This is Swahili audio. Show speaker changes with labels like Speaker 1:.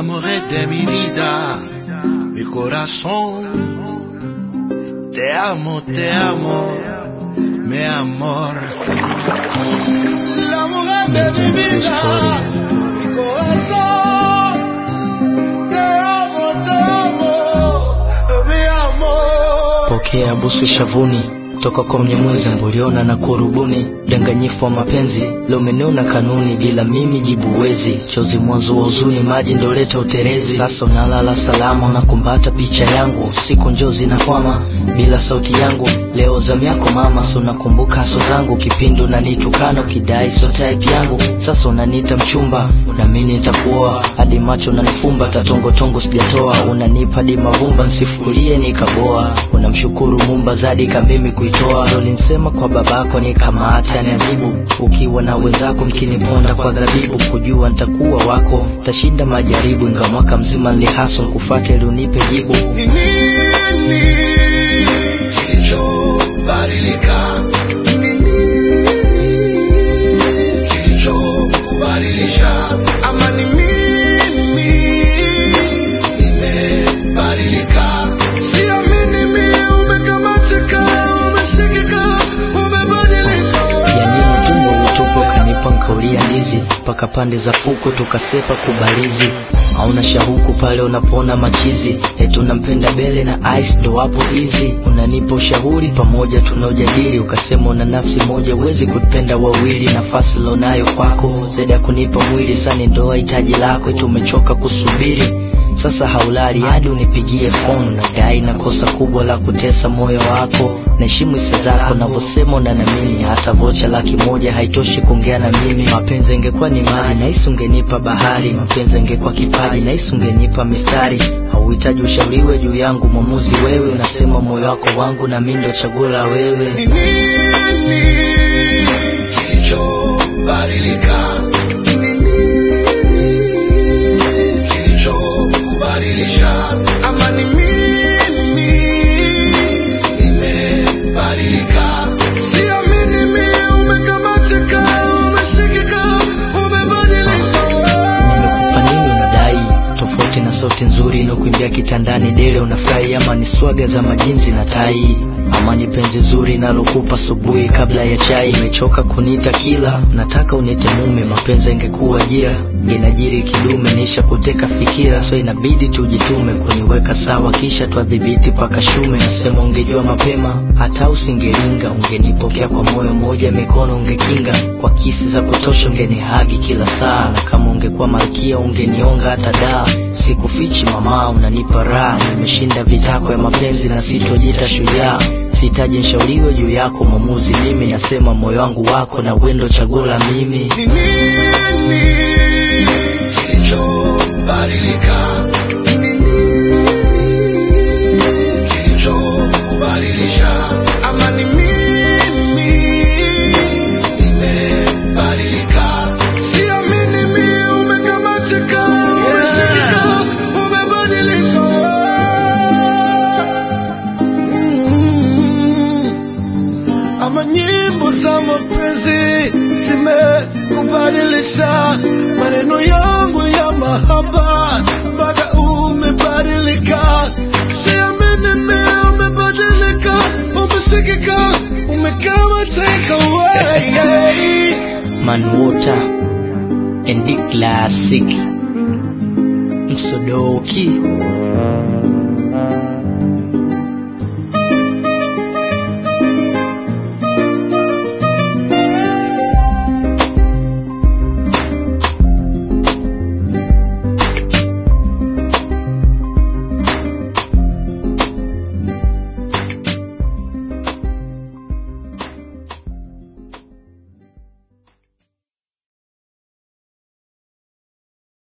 Speaker 1: amor de mi vida, mi corazón. Te amo, te amo, mi amor. La mujer de mi vida, mi corazón. Te amo, te amo, mi amor.
Speaker 2: Pokea busu shavuni toka kwa Mnyamwezi Mburiona na kurubuni, danganyifu wa mapenzi leo umeniona kanuni, bila mimi jibu wezi, chozi mwanzo wa huzuni, maji ndo leta uterezi. Sasa unalala salama, unakumbata picha yangu, siku njozi na kwama bila sauti yangu. Leo zamu yako mama, so nakumbuka haso zangu, kipindi unanitukana ukidai so type yangu. Sasa unaniita mchumba, na mimi nitakuoa hadi macho unanifumba, tatongotongo sijatoa, unanipa hadi mavumba, nsifulie nikaboa. Unamshukuru Mumba zadi kamimi kuitoa, ulinsema kwa babako nikamata niadhibu. Ukiwa na wenzako mkiniponda kwa dhabibu, kujua nitakuwa wako, tashinda majaribu, inga mwaka mzima nilihaso kufuata ili unipe jibu.
Speaker 1: Ni nini kilichobadilika? Ni nini kilichokubadilisha? Ama ni mimi nimebadilika? Siamini mimi umekamatika, umeshikika, umebadilika.
Speaker 2: Yani utumwa utupo kanipa nkaulia ndizi mpaka pande za fuko tukasepa kubalizi hauna shahuku pale unapona machizi eti unampenda bele na ice ndo wapo hizi unanipa ushauri pamoja tunaojadili ukasema una nafsi moja uwezi kupenda wawili nafasi lonayo kwako zaidi ya kunipa mwili sani ndoa hitaji lako eti umechoka kusubiri sasa haulali hadi unipigie phone nadai na kosa kubwa la kutesa moyo wako naheshimu hisia zako navyosema unanamini hata vocha laki moja haitoshi kuongea na mimi mapenzi ingekuwa ni mali nahisi ungenipa bahari mapenzi ingekuwa kipaji nahisi ungenipa mistari hauhitaji ushauriwe juu yangu mwamuzi wewe unasema moyo wako wangu na mi ndo chaguo la wewe
Speaker 1: Ni nini kilichobadilika? Ni nini kilichokubadilisha? Ama ni mimi nimebadilika? Siamini mimi umekamatika, umeshikika, umebadilika.
Speaker 2: nimekupa nini unadai tofauti na sauti nzuri inakuimbia kitandani dele unafurahi ama ni swaga za majinzi na tai ama ni penzi zuri nalokupa asubuhi kabla ya chai imechoka kuniita kila nataka uniite mume mapenzi ingekuwa ajira ngenajiri kidume nisha kuteka fikira so inabidi tujitume kuniweka sawa kisha twadhibiti paka shume nasema ungejua mapema hata usingeringa ungenipokea kwa moyo moja mikono ungekinga kwa kisi za kutosha ungenihagi kila saa na kama ungekuwa malkia ungenionga hata daa sikufichi mama unanipa raha nimeshinda vitako ya mapenzi na sitojita shujaa sihitaji nshauriwe juu yako mwamuzi mimi nasema moyo wangu wako na wendo chaguo la mimi
Speaker 1: Ni nini kilichobadilika? Ni nini kilichokubadilisha? Ama ni mimi nimebadilika? Siamini mimi umekamatika, umeshikika, umebadilika. Mm. Ama nyimbo za mapenzi zimekubadilisha maneno yangu ya mahaba mpaka umebadilika. Siamini mimi umebadilika, umesikika, umekamatika wewe.
Speaker 2: man water and the classic msodoki